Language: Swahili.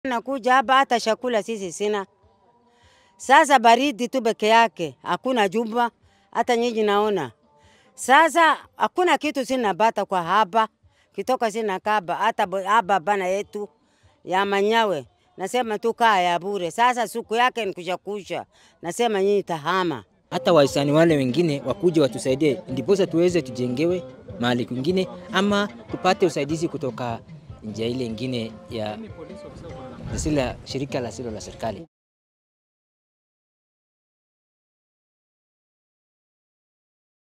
nakuja hapa, hata chakula sisi sina. Sasa baridi tu peke yake, hakuna jumba, hata nyinyi naona. Sasa hakuna kitu sinapata kwa hapa, kitoka sina kaba, hata bo- hapa bana yetu ya manyawe nasema tu kaa ya bure. Sasa siku yake ni kusha kusha, nasema nyinyi tahama. hata wahisani wale wengine wakuje watusaidie, ndiposa tuweze tujengewe mahali kwingine, ama tupate usaidizi kutoka njia ile ingine ya lisilo la shirika la silo la serikali.